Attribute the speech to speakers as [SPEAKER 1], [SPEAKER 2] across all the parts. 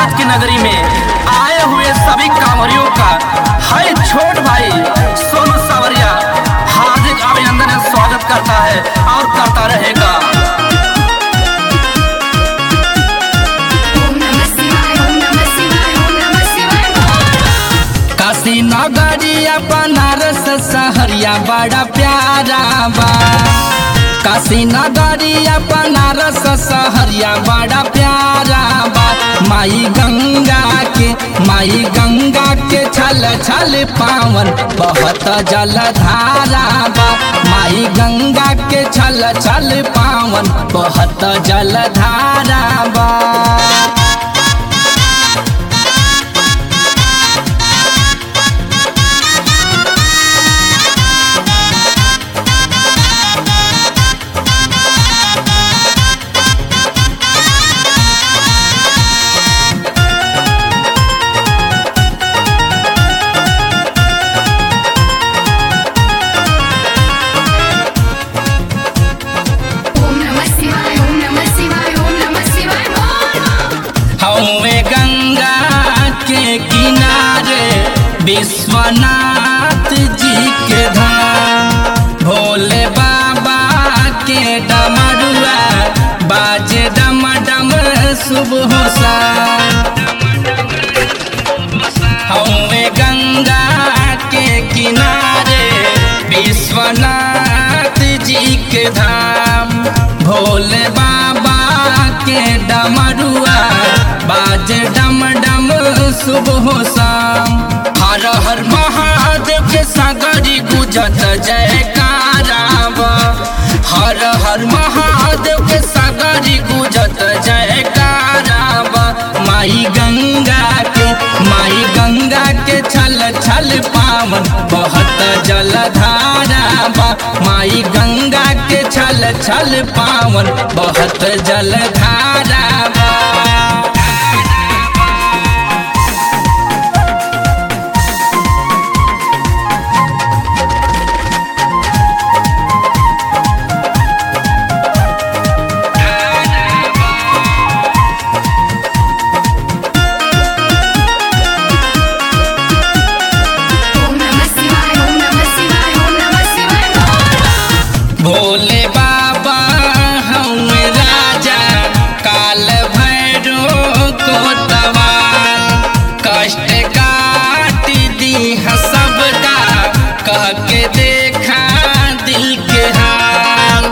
[SPEAKER 1] बैजनाथ की नगरी में आए हुए सभी कांवरियों का है छोट भाई सोनू सावरिया हार्दिक अभिनंदन एवं स्वागत करता है और करता रहेगा
[SPEAKER 2] ओम नमः शिवाय ओम नमः शिवाय ओम नमः शिवाय बोल
[SPEAKER 1] काशी नगरिया बनारस सहरिया बड़ा प्यारा बा काशी नगरिया बनारस सहरिया बड़ा प्यारा बा माई गंगा के माई गंगा के छल छल पावन बहुत जलधारा बा माई गंगा के छल छल पावन बहुत जलधारा बा
[SPEAKER 2] ओम नमः शिवाय ओम नमः शिवाय ओम नमः शिवाय बोल
[SPEAKER 1] हवे गंगा के किनारे विश्वनाथ जी के धाम भोले बाबा के डमरुआ बाजे डम डम सुबह सा हवे गंगा के किनारे विश्वनाथ जी के धाम भोले बाबा के डमरुआ बाज डम डम सुबह शाम हर हर महादेव के सागरी गुजत जयकारा बा। हर हर महादेव के सागरी गुजत जयकारा बा। माई गंगा के माई गंगा के छल छल पावन बहुत जलधारा बा माई गंगा के छल छल पावन बहुत जलधारा बा
[SPEAKER 2] ओम नमः शिवाय ओम नमः शिवाय ओम नमः शिवाय बोल
[SPEAKER 1] भोले बाबा हम राजा काल भैरो को तवार कष्ट काट दी है सबका कह के देखा दिल के हाल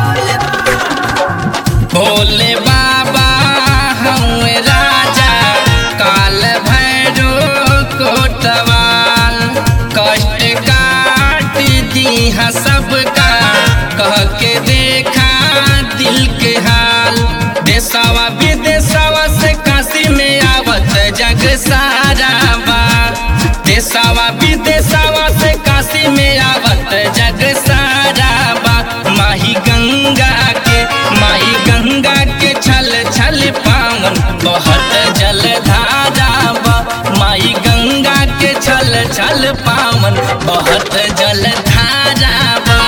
[SPEAKER 1] भोले बाबा हम राजा काल भैरो को तवार कष्ट काट दी है सबका कह के देखा दिल के हाल देशवा विदेशवा से काशी में आवत जग सारा बा देशवा विदेशवा से काशी में आवत जग सारा बा माही गंगा के माही गंगा के छल छल पावन बहुत जलधारा बा माई गंगा के छल छल पावन बहुत जलधारा बा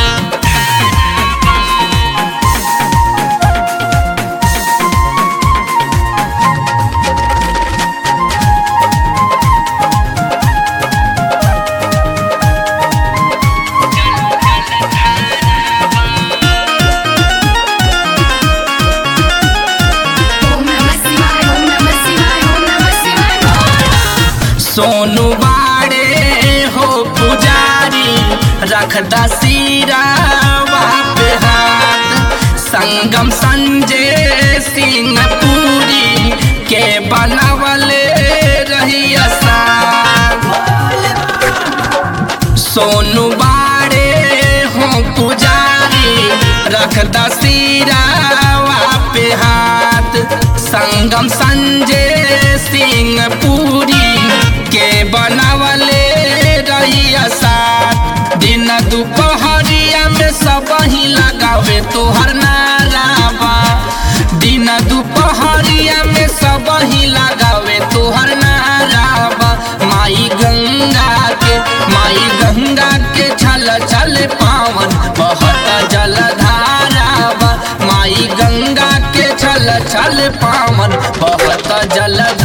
[SPEAKER 2] ओम नमः शिवाय ओम नमः शिवाय ओम नमः शिवाय बोल
[SPEAKER 1] सोनू बाड़े हो पुजारी रख दसीरा पे हाथ संगम संजय सिंह पूरी के बनवले रही साथ सोनू बाड़े हो पुजारी रख दसीरा पे हाथ संगम संजय सिंह पूरी के बनवले रहिया साथ दिन दोपहरिया में सब ही लगावे तोहर नाराबा दिन दोपहरिया में सब ही लगावे तोहर नाराबा माई गंगा के माई गंगा के छल छल पावन बहुत जलधारा बा माई गंगा के छल छल पावन बहुत जलधारा